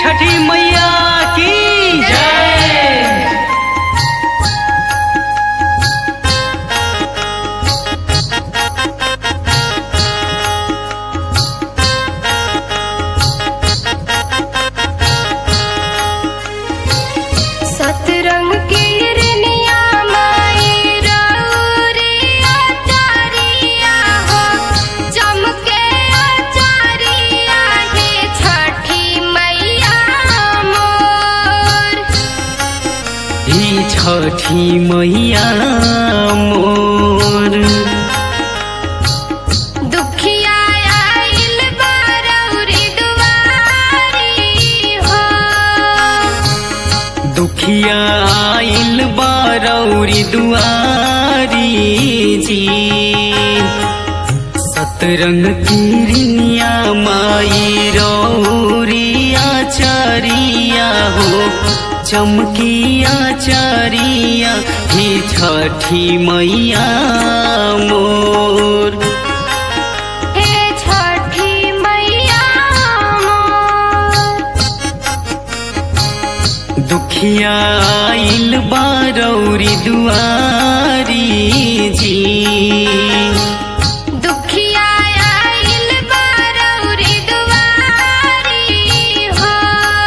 छठी मैया की जय सतरंग की रनिया माई रौरिया चारिया हो चमके आचारिया हे छठी मैया मोर ही छठी मैया मोर दुखिया आइल बारौरी दुआरी हो दुखिया आइल बारौरी दुआरी जी सतरंग किरनिया माई रौरिया चरिया हो चमकिया चरिया ही छठी मैया मोर हे छठी मैया मोर दुखिया आइल बारौरी दुआरी जी दुखिया आइल बारौरी दुआरी हो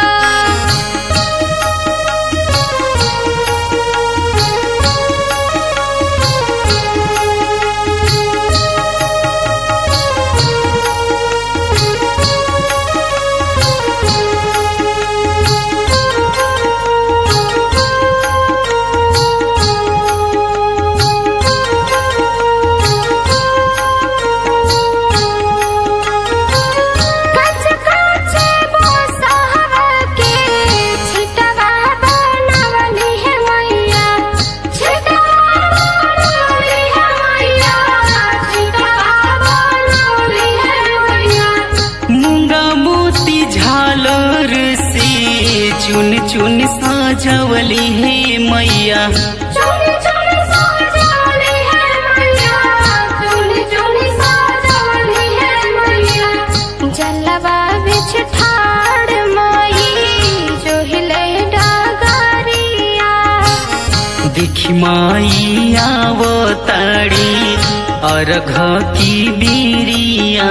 कच कच बोसहवा के छिटवा बनवली है मैया छिटवा बनवली है मैया छिटवा बनवली है मैया मूंगा मोती झालर से चुन चुन साजवली हे मैया चुनी चुनी साजवली है मैया चुनी चुनी साजवली है मैया जलवा बिछ ठाड़ माई जो हिले डागरिया दिखी माई आवताड़ी अर्घ की बीरिया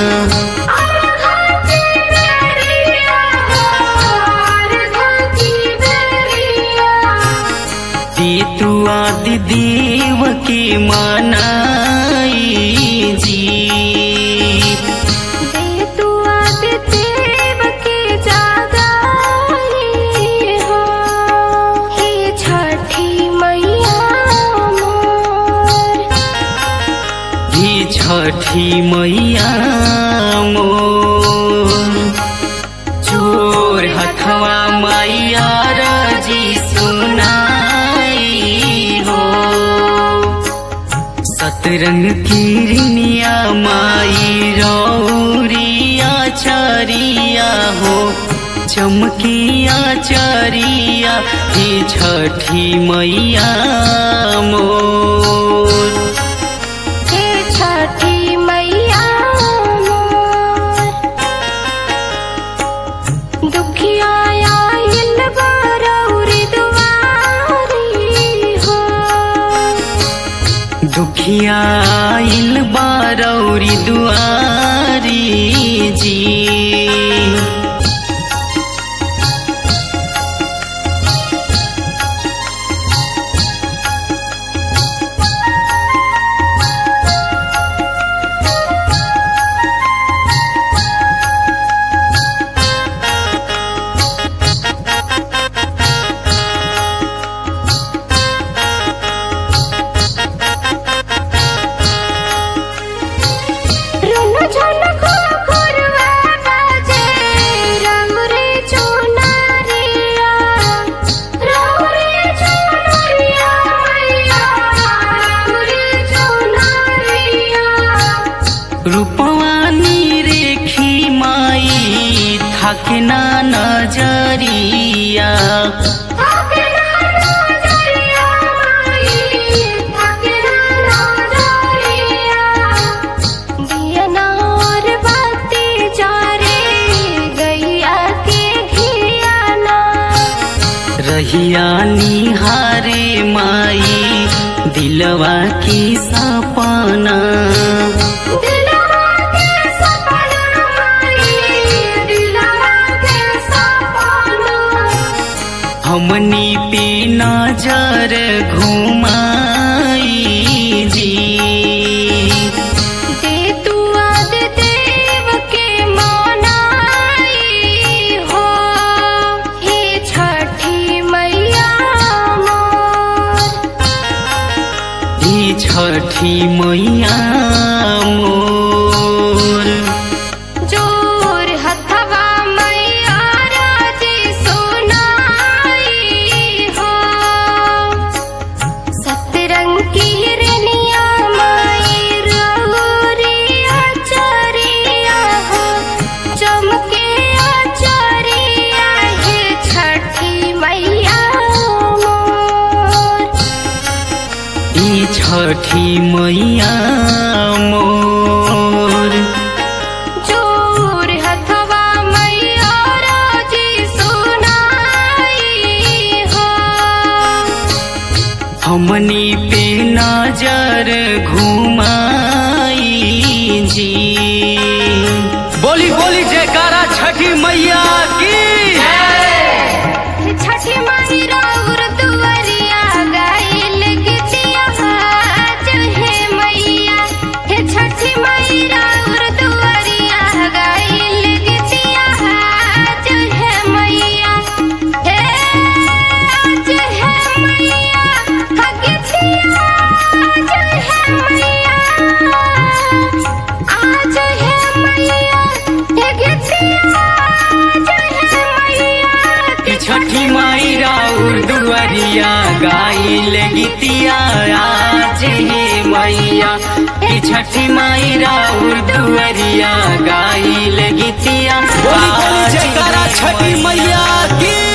तीतु आदि देव की मनाई जी ही छठी मैया मोर चोर हथवा मैया रजी सुनाई हो सतरंग किरनिया माई रौरिया चरिया हो चमकिया चरिया ही छठी मैया मोर छठी मैया दुखिया आइल बारौरी दुआरी हो दुखिया आइल बारौरी दुआरी जी रुनु झुनु खुरवा बाजे रंगरे चुनरिया रंगरे चुनरिया मैया रंगरे चुनरिया रूपवानी रेखी माई थाके ना नजरिया थाके ना नजरिया माई थाके ना नजरिया दिया नार बाती जा रे गैया के घी दिलवा की सपना दिलवा के सपना माई दिलवा के सपना हमनी पे नजर घुमाई जी दे तू आद देव के मनाई हो हे छठी मैया मोर ई छठी मैया मोर जोर हथवा मैया राजी सुनाई हो सतरंग की रनिया माई रहुरिया चरिया हो चमके आचरिया हे छठी मैया मोर ई छठी मैया मोर जोर हथवा मैया राजी सुनाई हो हमनी पे नजर घुमाई जी बोली बोली जयकारा छठी मैया की छठी माई राउर दुआरिया गाइल गीतिया आज हे मैया हे छठी माई राउर दुआरिया गाइल गीतिया आज हे मैया हे आज हे मैया हा गीतिया आज हे मैया आज हे मैया हे गीतिया आज हे मैया ई छठी माई राउर दुआरिया गाइल गीतिया आज हे मैया ई छठी माई राउर दुआरिया गाइल गीतिया बोली बोली आज जयकारा हे छठी मैया की